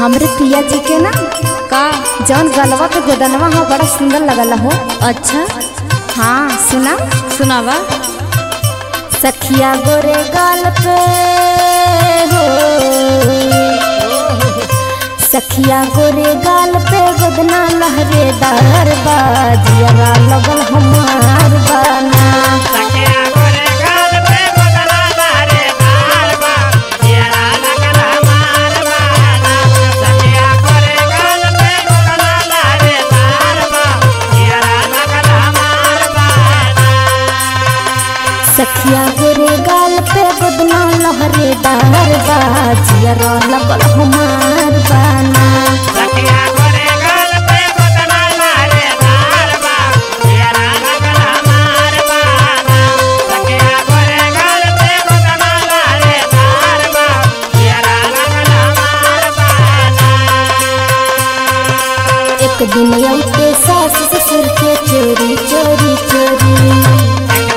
हमरे पिया जी के ना का जौन गलवा पे गोदनवा हो बड़ा सुंदर लगल हो अच्छा हाँ सुना सुनावा सखिया गोरे गाल पे हो सखिया गोरे गाल पे गोदना लहरे दार बाजिया लगल हमार बाना सखिया गोरे गाल पे गोदना लहरे दार बा जियरा लगल हमार बाना सखिया गोरे गाल पे गोदना लहरे दार बा जियरा लगल हमार बाना सखिया गोरे गाल पे गोदना लहरे दार बाजिया लगल हमार बाना सखिया गोरे गाल पे गोदना लहरे दार बा जियरा लगल हमार बाना सखिया गोरे गाल पे गोदना लहरे दार बा जियरा लगल हमार बाना एक दिन अइते सास ससुर के चोरी चोरी चोरी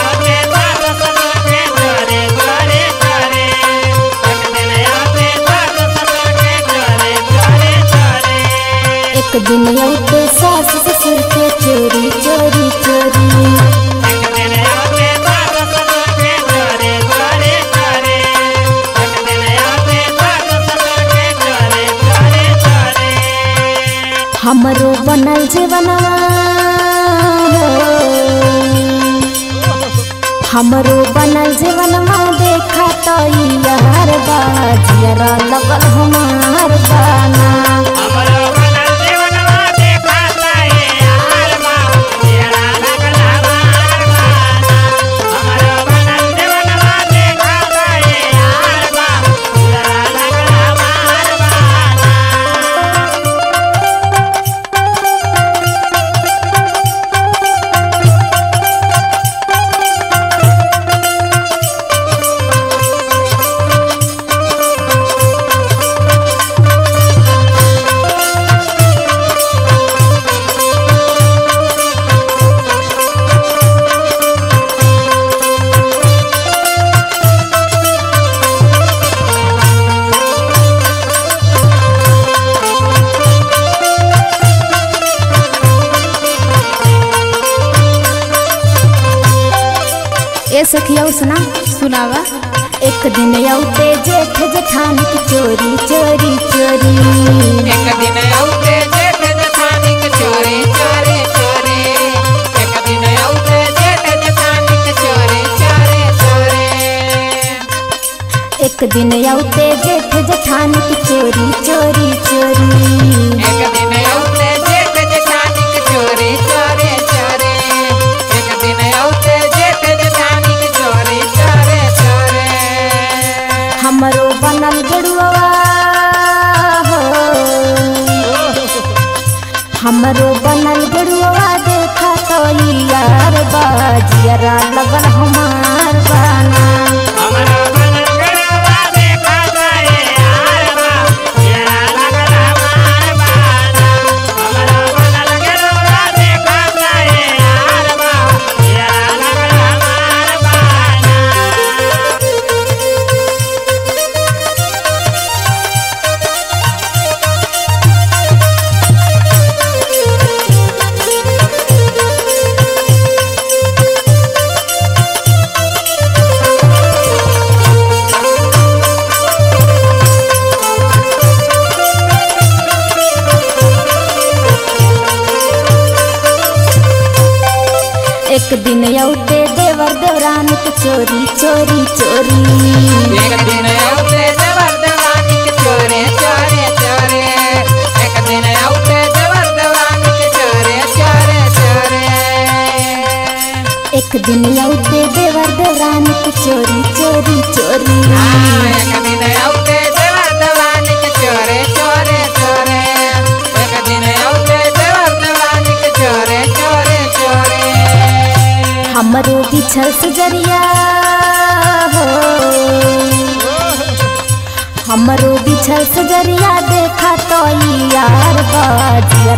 एक दिन अइते सास ससुर के चोरी चोरी चोरी हमरो बनल जीवनवा हो। हमरो बनल जीवनवा देखा तो यार बाजिया लगल हमार बाना ए सखिया सुना सुनावा एक दिन औते जेठ जेठान की चोरी चोरी चोरी एक दिन औते जेठ जठानी के चोरी चोरी चोरी एक दिन औते जेठ जठानी के चोरी चोरी चोरी एक दिन औते जेठ जेठान की चोरी चोरी चोरी एक दिन औते जेठ जठानी के चोरी चोरी चोरी एक दिन औते जेठ जठानी के चोरी चोरी चोरी हमरो बनल गड़ुआ हो हमरो बनल गड़ुआ देखा तो यार बाजिया लगल हमार बाना हमरा बनल गड़वा देखा जाए यार बा येरा लगल हमार बाना हमरा बनल गड़वा देखा जाए यार बा येरा लगल हमार बाना एक दिन औते देवर देवरान के चोरी चोरी चोरी एक दिन औते देवर देवानी के चोरे चोरे चोरे एक दिन औते देवर देवानी के चोरे चोरे चोरे एक दिन औते देवर देवरान के चोरी चोरी चोरी एक दिन औते देवर देवानी के चोरे चोरे चोरे एक दिन औते देवर देवानी के चोरे चोरे चोरे हमरो बिछल सजरिया हो हमरो बिछल सजरिया देखा तो यार बाजिया